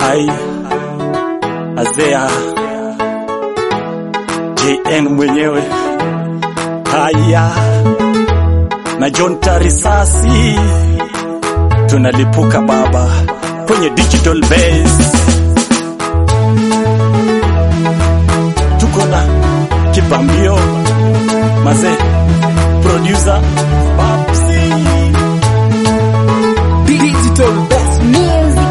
ai Azea JN mwenyewe haya na John Tarisasi tunalipuka baba kwenye digital base, tuko na kipambio mazee, producer Babsi Digital Best Music.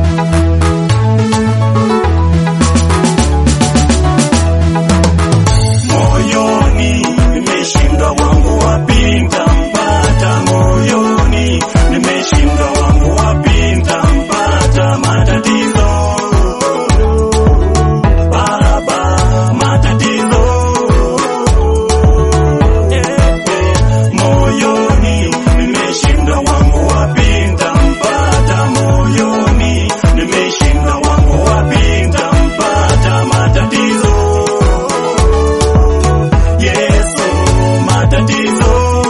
moyoni nimeshindwa wangu wapinda mpata moyoni nimeshindwa wangu wapinda mpata matatizo baba matatizo Eh, eh, moyoni nimeshindwa wangu wapinda mpata moyoni nimeshindwa wangu wapinda mpata matatizo Yesu matatizo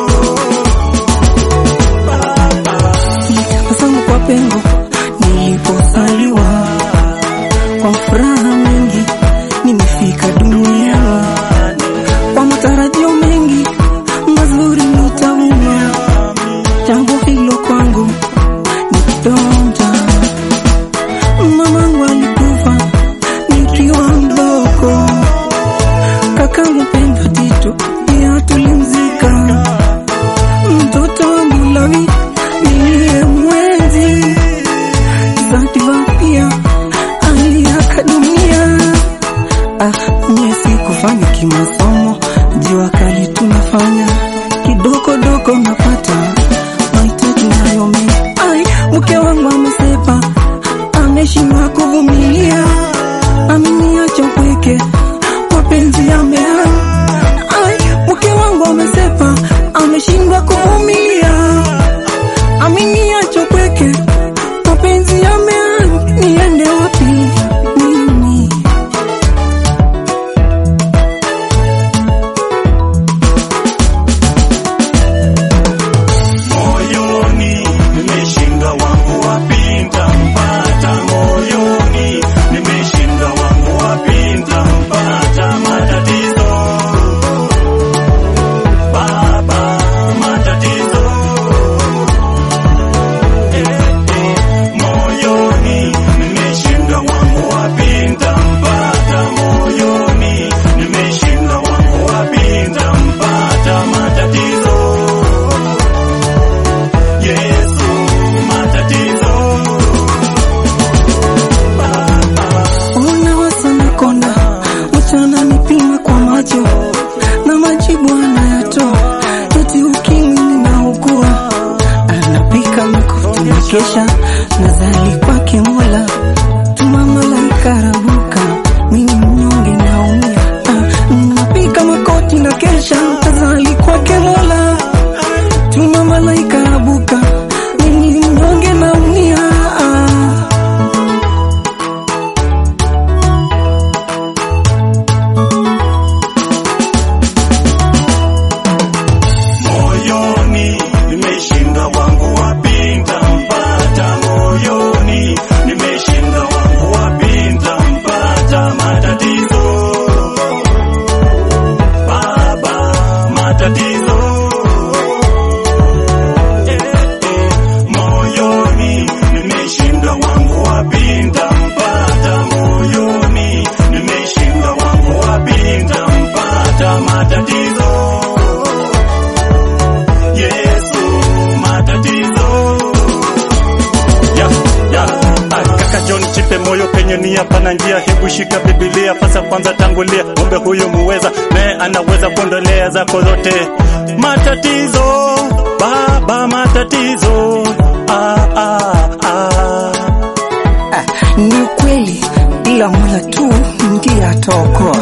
Asante kwa pengo nilipozaliwa, kwa furaha mengi nimefika duniani, kwa matarajio mengi mazuri nitauma. Jambo hilo kwangu ni kidonda. Mamangu alikufa nikiwa mdogo, kakangu Pendo Tito pia tulimzika mtoto wangu Lawi niliye mwenzi Zanzibar pia aliaga dunia. Ah, mie sikufanya kimasomo, jua kali tunafanya kidogo dogo, napata mahitaji nayo mengi. Ai, mke wangu amesepa, ameshindwa kuvumilia, ameniacha upweke, mapenzi yameanza Ai, mke wangu amesepa, ameshindwa kuvumilia, ameniacha pweke, mapenzi yameanza, niende wapi mimi? moyoni nimeshindwa wangu wapinda mpata moyoni nimeshindwa wangu wapinda mpata matatizo baba matatizo Eh, eh, moyoni nimeshindwa wangu wapinda mpata moyoni nimeshindwa wangu wapinda mpata matatizo Yesu matatizo Ona wasana konda, mchana nipima kwa macho na majibu anayatoa, eti ukimwi ninaugua, anapika makofi na kesha nazali kwake Mola, tuma malaika rabuka, mimi mnyonge naumia, Ah, napika makoti na kesha nazali kwake Mola, tuma malaika rabuka, mimi mnyonge naumia Ah. moyoni nimeshindwa wangu wapinda mpata moyoni nimeshindwa wangu wapinda mpata matatizo baba matatizo Eh, eh, moyoni nimeshindwa wangu wapinda mpata moyoni nimeshindwa wangu wapinda mpata matatizo Yesu matatizo ya, ya. Ah, Kaka John chipe moyo penye nia pana njia, hebu shika Biblia fasa kwanza tangulia, ng'ombe huyu muweza naye anaweza kuondolea zako zote matatizo, baba matatizo ah, ah, ah. Ah, ni ukweli bila Mola tu ndiye ataokoa.